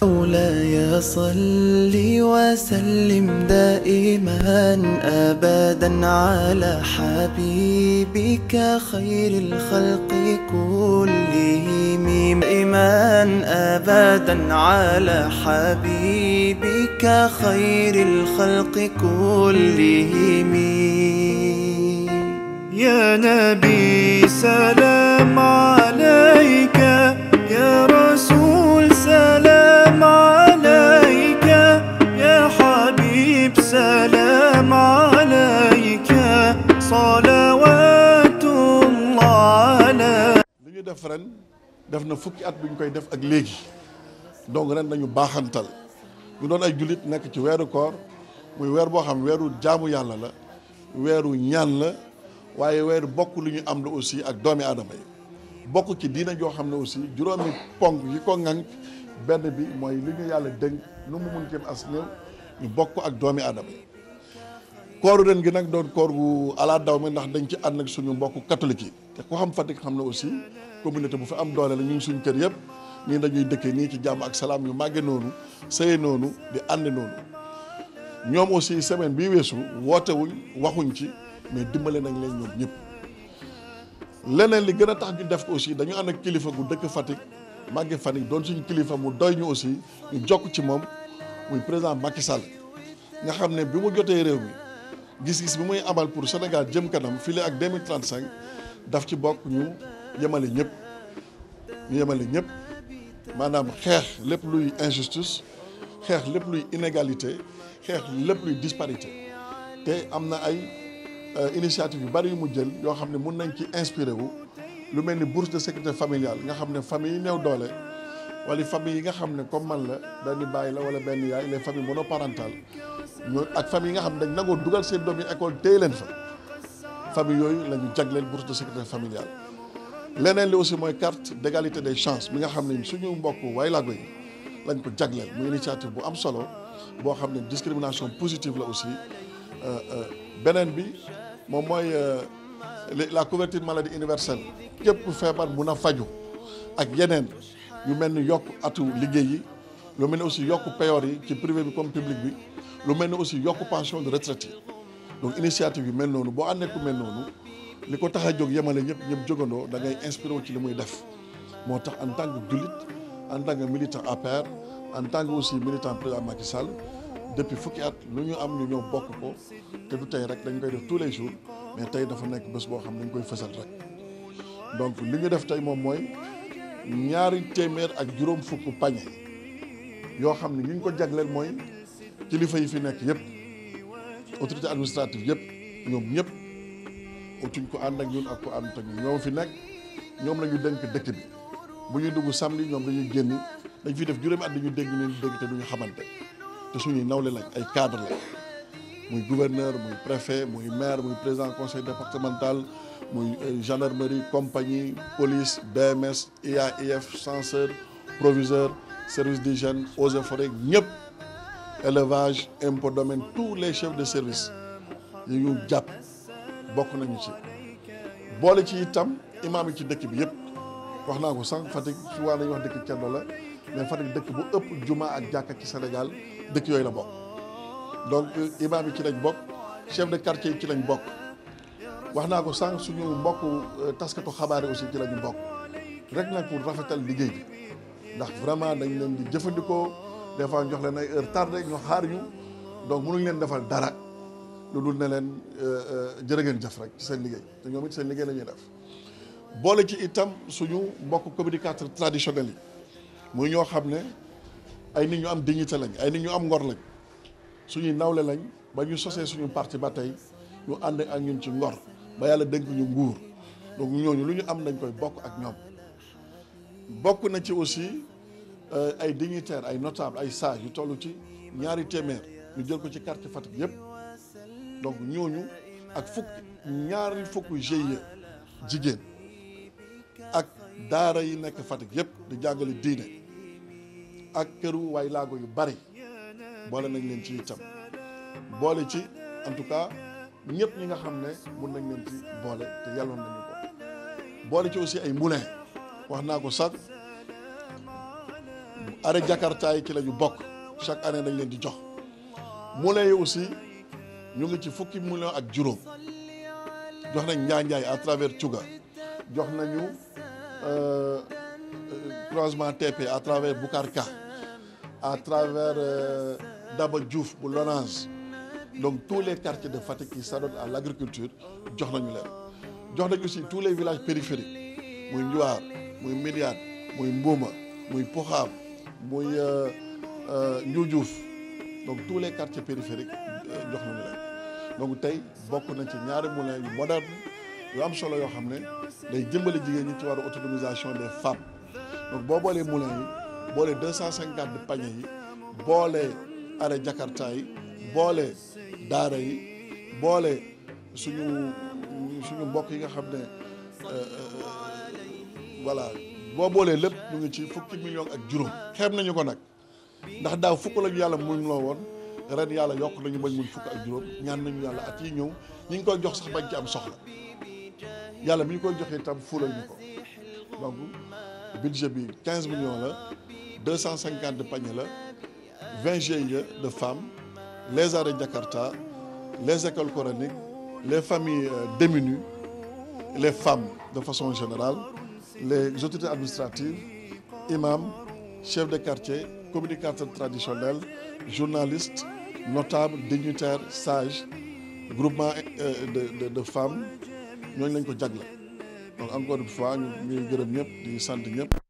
مولاي صل وسلم دائما ابدا على حبيبك خير الخلق كلهم دائما ابدا على حبيبك خير الخلق كلهم يا نبي سلام عليك يا رسول سلام عليك يا حبيب سلام عليك صلوات الله عليك li ñu def ren def na fukki at bi ñu koy def ak léegi donc ren dañu baaxantal ñu doon ay jullit nekk ci weeru koor muy weer boo xam weeru jaamu yàlla la weeru ñaan la waaye weeru bokk lu ñu am la aussi ak doomi aadama yi bokk ci diina joo xam ne aussi juróomi ponk yi ko ŋànk benn bi mooy li ñu yàlla dénk nu mu mun kenn as néew ñu bokk ak doomi aadama yi kooru ren gi nag doon koor gu ala daw mi ndax dañ ci ànd ak suñu mbokku catholique yi te ku xam Fatick xam ne aussi communauté bu fi am doole la ñu ngi suñu kër yëpp nii dañuy dëkkee nii ci jàmm ak salaam yu màgge noonu sëye noonu di ànd noonu ñoom aussi semaine bii weesu wootewuñ waxuñ ci mais dimbale nañ leen ñoom ñëpp leneen li gën a tax ñu def ko aussi dañu ànd ak kilifa gu dëkk Fatick màgge Fatick doon suñu kilifa mu doy ñu aussi ñu jokk ci moom muy président Macky Sall nga xam ne bi mu jotee réew mi gis-gis bi muy amal pour Sénégal jëm kanam fii ak 2035 daf ci bokk ñu yemale ñëpp ñu yemale ñëpp maanaam xeex lépp luy injustice xeex lépp luy inégalité xeex lépp luy disparité te am na ay initiative yu bari yu mu jël yoo xam ne mun nañ ci inspiré wu lu mel ni bourse de sécurité familiale nga xam ne famille yi néew doole wala famille yi nga xam ne comme man la benn bàyyi la wala benn yaay les familles monoparentales ñoo ak famille yi nga xam ne dañ nangoo dugal seen doom yi école téye leen fa famille yooyu la ñu jagleel bourse de sécurité familiale leneen li aussi mooy carte d'égalité des chances bi nga xam ne suñu mbokk waylaago yi lañ ko jagleel muy initiative bu am solo boo xam ne discrimination positive la aussi beneen bi moom mooy la couverture maladie universelle képp ku feebar mun a faju ak yeneen yu mel ni yokk atu liggéey yi lu mel ni aussi yokk payoor yi ci privé bi comme public bi lu mel ni aussi yokk pension de retraite yi donc initiative yu mel noonu boo àndee ku mel noonu li ko tax a jóg yemale ñëpp ñëpp jógandoo da ngay inspiré wu ci li muy def moo tax en tant que jullit en tant que militant APR en tant que aussi militant président Macky Sall depuis fukki at lu ñu am ñu ñëw bokk ko te du tey rek dañ koy def tous les jours mais tey dafa nekk bés boo xam ne dañ koy fësal rek donc li ñu def tey moom mooy ñaari téeméer ak juróom fukk pañe yoo xam ne ñu ngi ko jagleel mooy kilifa yi fi nekk yëpp autorité administrative yëpp ñoom ñëpp utuñ ko ànd ak ñun ak ko ànd ak ñun ñoom fi nekk ñoom la ñu dénk dëkk bi bu ñuy dugg samedi ñoom dañuy génn dañ fiy def juróomi at dañu dégg leen dégg te duñu xamante te suñuy nawle lañ ay cadre la muy gouverneur muy préfet muy maire muy président conseil départemental muy gendarmerie compagnie police BMS IAIF censeur proviseur service d'hygiène eaux et forêts ñëpp élevage impôt domaine tous les chefs de service yi ñu jàpp bokk nañu ci boole ci itam imaam yi ci dëkk bi yëpp wax naa ko sànq Fatick su waa nañu wax dëkk ceddo la mais Fatick dëkk bu ëpp juma ak jàkka ci Sénégal dëkk yooyu la bokk donc imaam yi ci lañ bokk chef de quartier yi ci lañ bokk wax naa ko sànq suñu mbokk taskatu xabaar yi aussi ci lañu bokk rek nag pour rafetal liggéey bi ndax vraiment dañ leen di jëfandikoo des fois jox leen ay heure tardé ñu xaar ñu donc mënuñ leen defal dara lu dul ne leen jërë ngeen jëf rek ci seen liggéey te ñoom it seen liggéey la ñuy def boole ci itam suñu mbokk communicateur traditionnel yi muy ñoo xam ne ay nit ñu am dignité lañ ay nit ñu am ngor lañ suñuy nawle lañ ba ñu sosee suñu parti ba tey ñu ànd ak ñun ci ngor ba yàlla dénk ñu nguur donc ñooñu lu ñu am dañ koy bokk ak ñoom bokk na ci aussi ay dignitaires ay notables ay sages yu toll ci ñaari téeméer ñu jël ko ci quartier Fatick yëpp donc ñooñu ak fukk ñaari fukk GIE jigéen ak daara yi nekk Fatick yëpp di jàngale diine ak këru waay laago yu bari boole nañ leen ci itam boole ci en tout cas ñëpp ñi nga xam ne mun nañ leen ci boole te yàlloon nañu ko boole ci aussi ay moulin wax naa ko sax arrêt Jakarta yi ci la ñu bokk chaque année dañ leen di jox moulin yi aussi ñu ngi ci fukki million ak juróom jox nañ Njaanjaay à travers Touga jox nañu croisement TP à travers Boukarka à travers Daba Diouf bu Lonase donc tous les quartiers de Fatick qui s'adonnent à l'agriculture jox nañu leen jox nañ aussi tous les villages périphériques muy Njuwaar muy Miliane muy Mbuuma muy Poxaam muy Njuujuuf donc tous les quartiers périphériques jox nañu leen donc tey bokk nañ ci ñaari moulins yu moderne yu am solo yoo xam ne day jëmbale jigéen ñi ci wàllu autonomisation des femmes donc boo boolee moulins yi boolee deux cent cinquante paniers yi boolee arrêt Jakarta yi boolee daara yi boolee suñu suñu mbokk yi nga xam ne voilà boo boolee lépp ñu ngi ci fukki millions ak juróom xeeb nañu ko nag ndax daaw fukk lañu yàlla muñ loo woon ren yàlla yokk nañu bañ muñ fukk ak juróom ñaan nañu yàlla at yi ñëw ñi ngi koy jox sax bañ ci am soxla yàlla mi ñu koy joxee itam fuulal ñu ko donc budget bi 15 millions la 250 de paniers la 20 GIE de femmes les arrêts Jakarta les écoles coraniques les familles démunies les femmes de façon générale les autorités administratives imams chefs de quartier communicateurs traditionnels journalistes notables dignitaires sages groupement de de de femmes ñooñu lañ ko jagle donc encore une fois ñu ngi gërëm ñëpp di sant ñëpp.